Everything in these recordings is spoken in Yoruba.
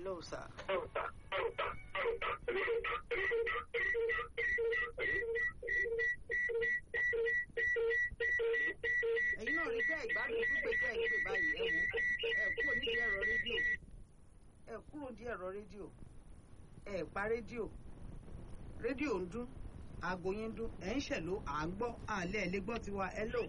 hello sir. ẹ̀yin náà rí bẹ́ẹ̀ ìgbádùn pípé tẹ́ ẹ̀ ń pè báyìí ẹ wò ẹ kúrò nídìí ẹ̀rọ rédíò ẹ kúrò nídìí ẹ̀rọ rédíò ẹ pa rédíò rédíò ń dún aago yín ń dún ẹ̀ ń ṣẹ̀ló à ń gbọ́ àlẹ́ ẹ̀ lè gbọ́ tiwa ẹ lò.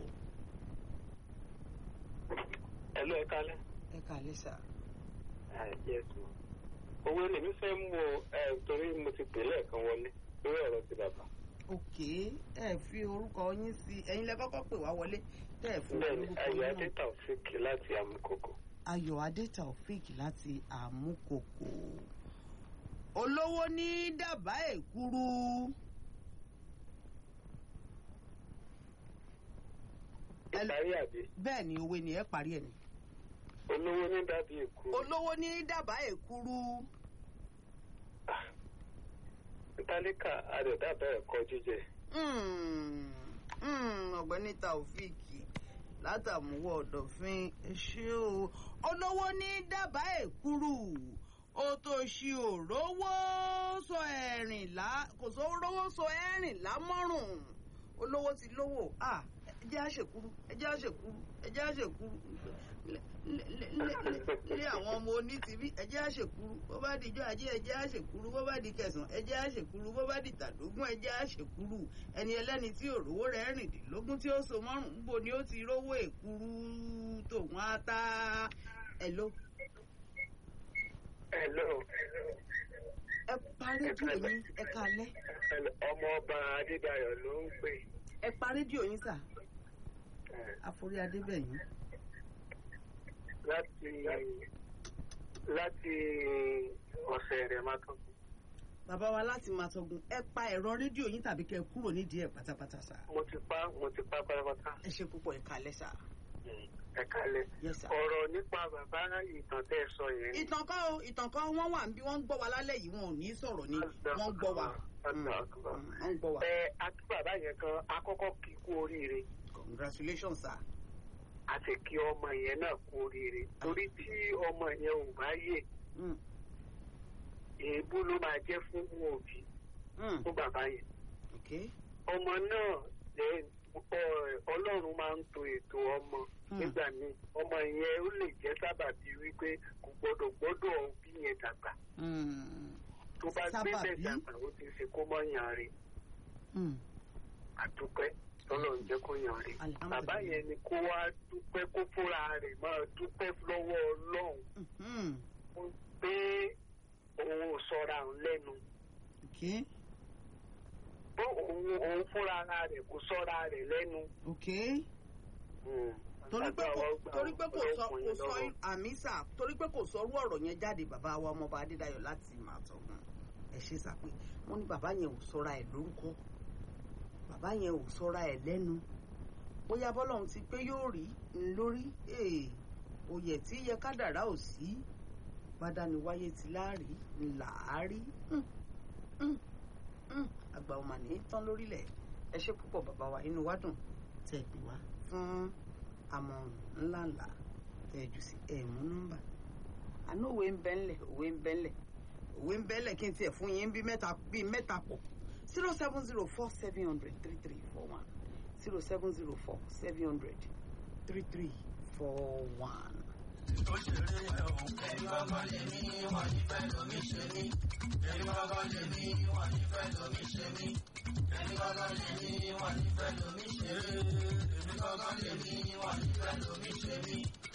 Hello, ẹ kálẹ́. ẹ kàlẹ́ sà. Yes, ma. Owó lèmi fẹ́ mú o ẹ, torí mo ti pè lẹ́ẹ̀kan wọlé lórí ọ̀rọ̀ ti bàbá. òkè ẹ fi orúkọ yín sí ẹ̀yin lẹ kọ́kọ́ pè wá wọlé tẹ́ ẹ fún wa Bẹ́ẹ̀ni, lórúkọ Ayọ̀ yín náà. Adé Taofik láti Amúkòkò. ayọ̀ adé taofik láti àmúkòkò olówó ní dábàá èkúrú Ẹ- Ìparí àbí bẹ́ẹ̀ ni òwe ni ẹ parí ẹ̀ ni olówó ní dàbí èkó. olówó ní dábàá èkúrú Tálíkà àdẹ̀dàbẹ̀ ẹ̀kọ́ jíjẹ. Mm, mm, ọ̀gbẹ́ni taofik látàmúwọ̀ ọ̀dọ̀fin ẹ ṣé o olówó ní dábàá èkúrú ó tó ṣe òrówó sọ ẹ̀rìnlá kò sọ rówó sọ ẹ̀rìnlá mọ́rùn olówó ti lówó à ẹ jẹ́ àṣekúrú ẹ jẹ́ àṣekúrú ẹ jẹ́ àṣekúrú lé- lé- lé- lé- lé àwọn ọmọ oní tìbí ẹ jẹ́ àṣekúrú bó bá di ijó ajé ẹ jẹ́ àṣekúrú bó bá di kẹsàn ẹ jẹ́ àṣekúrú bó bá di tàdógún ẹ jẹ́ àṣekúrú ẹni ẹlẹ́ni tí òrówó rẹ̀ rìndínlógún tí ó so mọ́rùn ún bo ni ó ti rówó èkúrú tòun á tá ẹ ló Hello. ẹ pa rédíò yín ẹ kalẹ́ Hello. Ọmọ ọba Adédayọ̀ ló ń pè. ẹ pa rédíò yín sà Eh, àforí adébẹ̀yìn Láti láti ọ̀sẹ̀ rẹ̀ máa tán. bàbá wa láti máa tọgun ẹ pa ẹ̀rọ rédíò yín tàbí kẹ́ ẹ kúrò nídìí ẹ̀ pátápátá sà Mo ti pa mo ti pa pátápátá. ẹ ṣe púpọ̀ ẹ kalẹ́ sà Ẹ kálẹ̀. yes sà. Ọ̀rọ̀ nípa bàbá ìtàn tẹ́ ẹ sọ yẹn. ìtàn kan o ìtàn kan wọ́n wà níbí wọ́n ń gbọ́ wa lálẹ́ yìí wọn ò ní sọ̀rọ̀ ni wọ́n ń gbọ́ wa Mm, mm, wọ́n ń gbọ́ wa Ẹ àti bàbá yẹn kan akọ́kọ́ kí kú oríire congratulations sà. àti kí ọmọ yẹn náà kú oríire torí tí ọmọ yẹn ò bá yè Mm, èébú ló máa jẹ́ fún òbí mm, fún bàbá yẹn. okay. ọmọ náà lẹ ọ- Ọlọ́run máa ń to ètò ọmọ Hmm. nígbà míì ọmọ yẹn ó lè jẹ́ sábàbí wípé kò gbọ́dọ̀ gbọ́dọ̀ òbí yẹn dàgbà Mm, tó bá gbé bẹ́ẹ̀ Sábàbí? dàgbà ó ti ṣe kó mọ́ yàn rè mm, àdúpẹ́ tọ́lọ̀ ń jẹ́ kó yàn rè Alhamdulillah. bàbá yẹn ni kó wá dúpẹ́ kó fúnra rẹ̀ máa dúpẹ́ lọ́wọ́ Ọlọ́run mhm, pé òun ò sọra òun lẹ́nu okay. bó òun òun fúnra ara rẹ̀ kò sọra rẹ̀ lẹ́nu. okay. torí pé kò torí pé kò sọ kò sọ àmì sà torí pé kò sọrú ọ̀rọ̀ yẹn jáde bàbá wa ọmọọba adédayọ̀ láti máa tọ̀gùn ẹ ṣe sà pé wọ́n ní bàbá yẹn ò sọra ẹ̀ lórúkọ bàbá yẹn ò sọra ẹ̀ lẹ́nu bóyá bọ́lọ́run ti pé yóò rí ń lórí ee oyè tí yẹ kádàrá ò sí bádániwáyé ti láàrí ńlá àárí Hmm, hmm, hmm. àgbà ọmọ ní tán lórílẹ̀ ẹ ṣe púpọ̀ bàbá wa inú wa dùn tẹ́ ẹ pè wá fún àmọ̀ràn ńláńlá tẹ́ ẹ jù sí ẹ mú nọ́mbà àná òwe ń bẹ́ ńlẹ̀ òwe ń bẹ́ ńlẹ̀ òwe ń bẹ́ ńlẹ̀ kí n tiẹ̀ fún yín bí mẹ́ta bí mẹ́ta pọ̀ zero seven zero four seven hundred three three four one zero seven zero four seven hundred three three four one.